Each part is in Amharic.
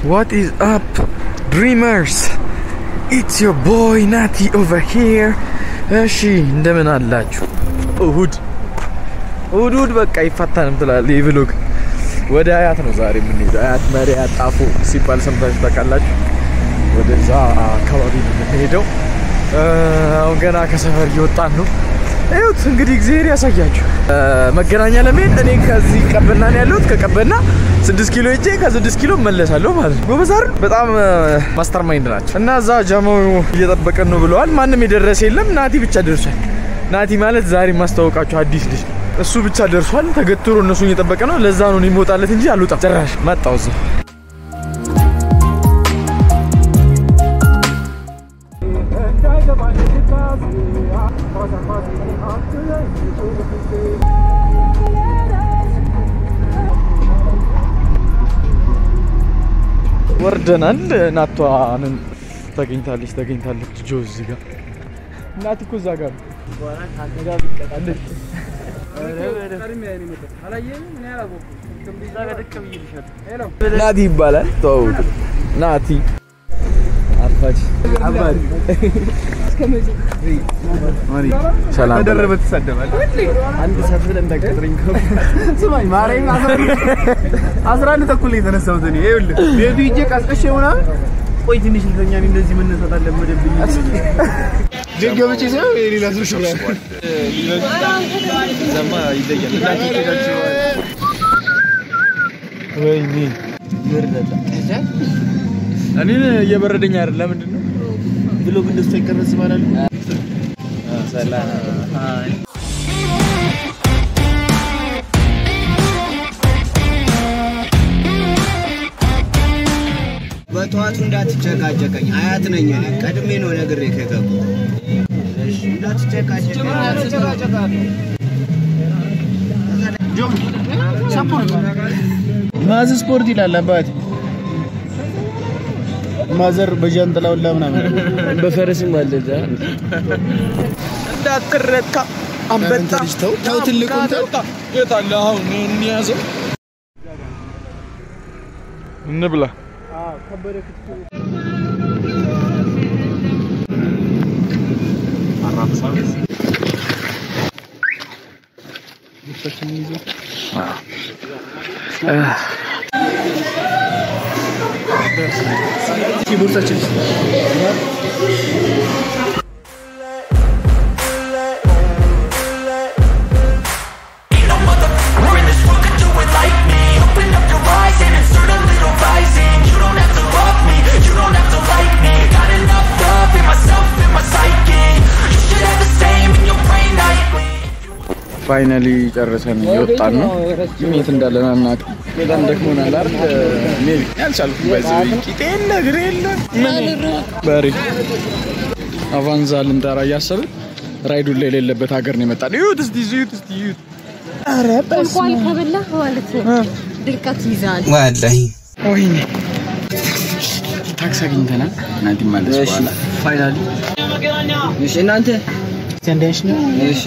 What is up, dreamers? It's your boy ናቲ over here. እሺ እንደምን አላችሁ? እሁድ እሁድ እሁድ በቃ ይፋታንም ትላለህ ይህ ብሎግ። ወደ አያት ነው ዛሬ የምንሄደው። አያት መሪ ጣፎ ሲባል ሰምታችሁ ታውቃላችሁ? ወደዛ አካባቢ ነው የምንሄደው። አሁን ገና ከሰፈር እየወጣን ነው። እዩት እንግዲህ እግዚአብሔር ያሳያችሁ። መገናኛ ለመሄድ እኔ ከዚህ ቀበና ነው ያለሁት። ከቀበና ስድስት ኪሎ ሄጄ ከስድስት ኪሎ መለሳለሁ ማለት ነው። ጎበዝ አይደል? በጣም ማስተር ማይንድ ናቸው። እና እዛ ጃማው እየጠበቀን ነው ብለዋል። ማንም የደረሰ የለም። ናቲ ብቻ ደርሷል። ናቲ ማለት ዛሬ ማስታወቃችሁ አዲስ ልጅ ነው። እሱ ብቻ ደርሷል። ተገትሮ እነሱን እየጠበቀ ነው። ለዛ ነው እኔ የምወጣለት እንጂ አልወጣም። ጭራሽ መጣው እዛ ወርደናል። ናቷንን ተገኝታለች ተገኝታለች። ጆ እዚህ ጋር እናት እኮ እዛ ጋር ናቲ ይባላል። ተዋውቁ። ናቲ አባጅ አባጅ ሰላም ተደረበ ትሳደባል። አንድ ሰፍ ብለን እንዳትቀጥረኝ ስማኝ ማርያም አስራ አንድ ተኩል ነው የተነሳሁት እኔ ይኸውልህ ቤቱ ሂጄ ቀስቅሼ ምናምን ቆይ ትንሽ ልተኛ እኔ እንደዚህ መነሳት አለመደብኝ ጀገበቼ ሳይሆን የሌላ ሰው ሽራ ዘማ ይለያል። ወይኔ እኔን እየበረደኝ አይደል? ለምንድን ነው ብሎ እንደሱ ይቀረጽ ይባላል። ሰላም በጠዋቱ እንዳትጨቃጨቀኝ አያት ነኝ እኔ ቀድሜ ነው ነግሬ ከገባሁ እሺ እንዳትጨቃጨቀኝ ማዝ ስፖርት ይላል አባት ማዘር በጃንጥላ ሁላ ምናምን በፈረስም አለ እዛ እንዳትረካ አንበጣ ተው ተው ትልቁን ተው የት አለ አሁን እንያዘው እንብላ ቦርሳችን We're in this world, could do it like me Open up your eyes and insert a little rising You don't have to love me, you don't have to like me Got enough love in myself, in my psyche You should have the same in your brain nightly ፋይናሊ ጨርሰን እየወጣን ነው። ግን የት እንዳለን አናውቅም። በጣም ደክሞናል አይደል? ሜቢ ያልቻልኩም በዚህ ቂጤ የለ እግሬ የለ ምን በሬ አቫንዛ ልንጠራ እያሰብን ራይዱ ላይ የሌለበት ሀገር ነው የመጣን። እዩት እስቲ እዩት እስቲ እዩት። ኧረ እንኳን ከበላህ ማለት ነው ድርቀት ይዛል። ወላሂ ወይኔ ታክሲ አግኝተናል። ናቲ ማለት በኋላ ፋይናሊ እሺ እናንተ እሺ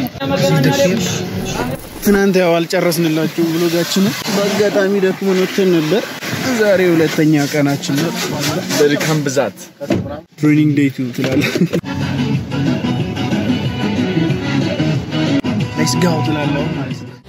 ትናንት ያው አልጨረስንላችሁ ብሎጋችንን በአጋጣሚ ደክሞን ወጥተን ነበር። ዛሬ ሁለተኛ ቀናችን ነው። በድካም ብዛት ትሬኒንግ ዴይ ቱ ትላለህ። ሌትስ ጎ ትላለህ ማለት ነው።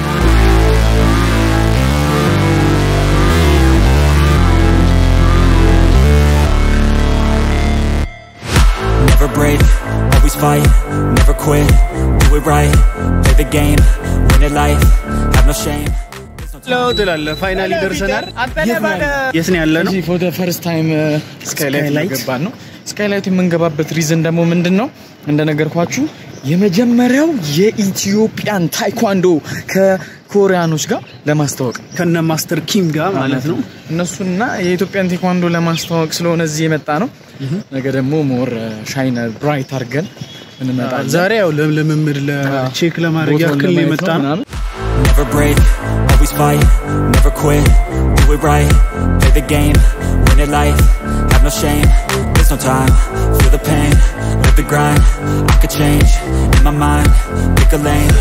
Never break, always fight, never quit Do it right, play the game, win it life Have no shame ለው ትላለህ። ፋይናሊ ደርሰናል። የት ነው ያለ ነው? እዚህ ፎር ፈርስት ታይም ስካይላይት ገባን ነው። ስካይላይት የምንገባበት ሪዝን ደግሞ ምንድን ነው? እንደነገርኳችሁ የመጀመሪያው የኢትዮጵያን ታይኳንዶ ከኮሪያኖች ጋር ለማስተዋወቅ ከነ ማስተር ኪም ጋር ማለት ነው። እነሱና የኢትዮጵያን ቴኳንዶ ለማስተዋወቅ ስለሆነ እዚህ የመጣ ነው። ነገ ደግሞ ሞር ሻይን ብራይት አድርገን እንመጣለን። ዛሬ ያው ለልምምድ ለቼክ ለማድረግ ቦታውን ያክል ነው ለማየት የመጣ ነው። ምናምን። Never break, always fight, never quit Do it right, play the game, win it life Have no shame, there's no time Feel the pain, live the grind I could change, in my mind, pick a lane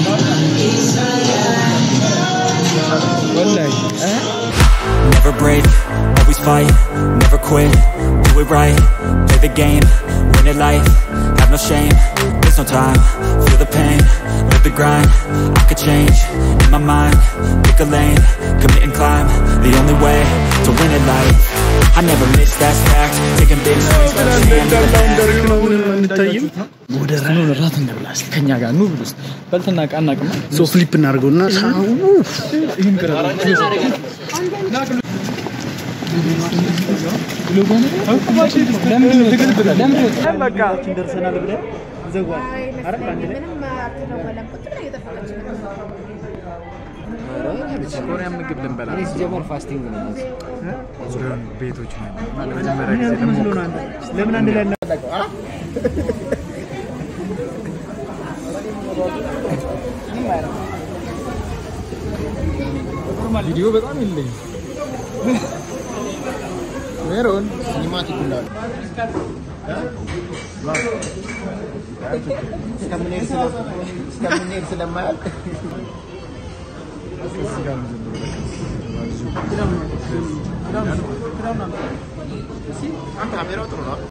ወላሂ እ? Never break, fight, never quit, do it right, play the game, win it life, have no shame, there's no time, feel the pain, live the grind, I could change, in my mind, pick a lane, commit and climb, the only way to win it life, I never miss that fact, taking big swings, but I can't እንታይም ኑ ራት እንብላ እስኪ ከኛ ጋር ኑ ብሉስ በልትና ቃና ቅማ ሶ ፍሊፕ እናድርገውና ሳው ይህን ቅረ ደርሰናል ብለን ዘጓል አይደል አንድ ላይ ኮሪያ ምግብ ልንበላ ሲጀመር ፋስቲንግ ነው ቤቶች ነው ለመጀመሪያ ጊዜ ምን መስሎ ነው አንተ? ለምን አንድ ላይ እናጠቀው አ ቪዲዮ በጣም የለኝ ሜሮን ሲኒማቲክ እንዳለ እስከምንሄድ ስለ- እስከምንሄድ ስለማያልቅ ካሜራው ጥሩ ነው